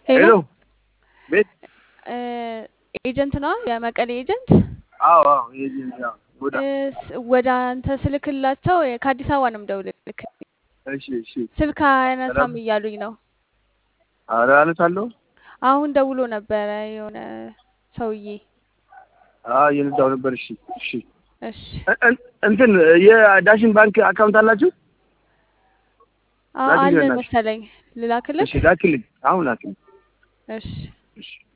ሄሎ ሄሎ ቤት እ ኤጀንት ነው የመቀሌ ኤጀንት አዎ አዎ የዚህ ያው ወዳ እ ስ- ወደ አንተ ስልክላቸው የ- ከአዲስ አበባ ነው የምደውልልክ እሺ እሺ ስልክ አያነሳም ሰላም እያሉኝ ነው ኧረ አነሳለሁ አሁን ደውሎ ነበረ የሆነ ሰውዬ አዎ እየነዳሁ ነበር እሺ እሺ እሺ እ- እ- እንትን የዳሽን ባንክ አካውንት አላችሁ አ- ላኪልኝ አለን በእናትሽ መሰለኝ ልላክልክ እሺ ላኪልኝ አሁን ላኪልኝ እሺ እሺ